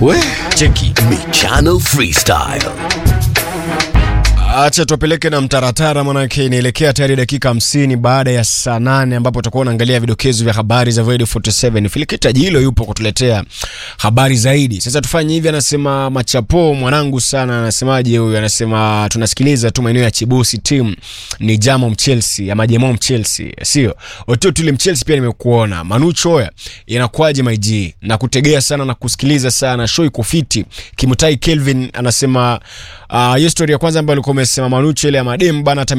We, cheki Michano Freestyle. acha tuwapeleke na mtaratara manake inaelekea tayari dakika hamsini baada ya saa nane ambapo utakuwa unaangalia vidokezo vya habari za Void 47 filikita jilo yupo kutuletea habari zaidi sasa tufanye hivi anasema machapo mwanangu sana anasemaje huyu anasema tunasikiliza tu maeneo ya chibusi team ni jamo mchelsea ama jemo mchelsea sio ototuli mchelsea pia nimekuona manucho oya inakuwaje maiji na kutegea sana na kusikiliza sana show iko fiti kimutai kelvin anasema uh, hiyo story ya kwanza ambayo alikuwa umesema manucho ile ya madem bana hata